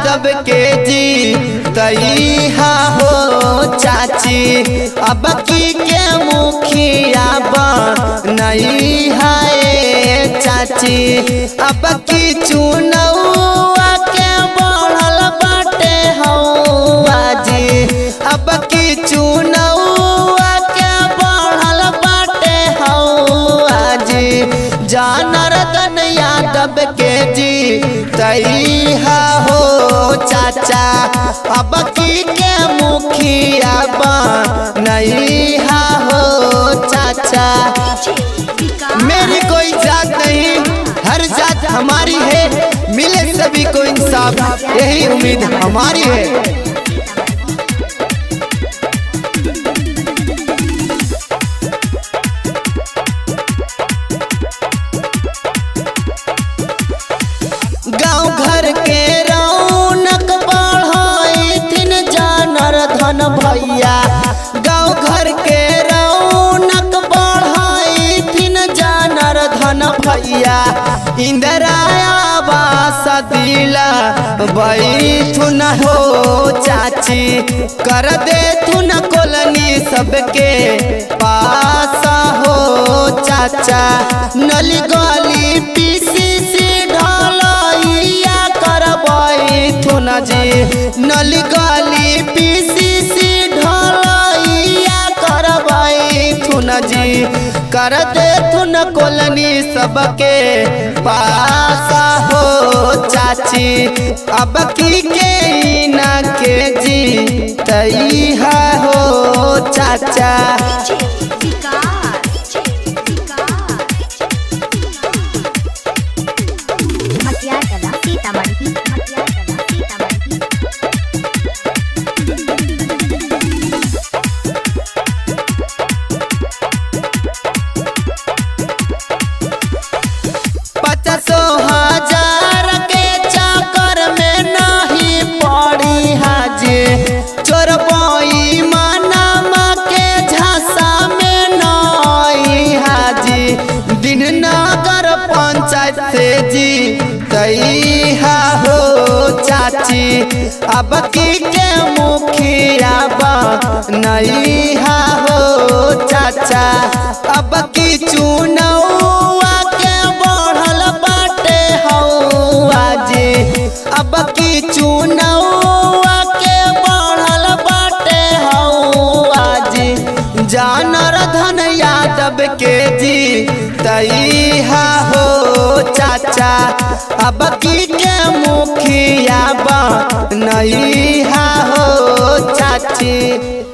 यादव के जी तैहा हो चाची अब की के मुखिया नहीं है चाची अब की चुनौआ के बढ़ल बाटे हौआ जी अब की चुनौआ के बढ़ल बाटे हौआ जी जानरदन यादव के जी तैहा हो चाचा अब की के मुखिया नहीं हो चाचा मेरी कोई जात नहीं हर जात हमारी है मिले सभी को इंसाफ यही उम्मीद हमारी है गांव घर के रौनक बढ़ाई थिन जानर धन भैया गांव घर के रौनक बढ़ाई थिन जानर धन भैया इंदिराया बास दिला बैठुन हो चाची कर दे थुन कोलनी सबके पास हो चाचा नली गली पीसी सी ढलैया करबै थुन जी नली गली पीसी सी ढलैया करबै थुन जी कर दे थुन कोलनी सबके पास हो चाची अब की के ना के जी तैहा हो चाचा मटियार कला सीतामढ़ी मटियार कला सीतामढ़ी पचासो हजार के चक्कर में नहीं पड़ी हाजे चोर बोई मानमा के झांसा में नहीं हाजी दिन नगर पंचायत से जी तैहा हो चाची अब की के मुखिया नहीं हो चाचा अब की चुनौआ के बढ़ल बाटे हौआ जी अब की चुनौआ के बढ़ल बाटे हौआ जी जानर धन यादव के जी तैहा हो चाचा अब की के मुखिया नहीं हो चाची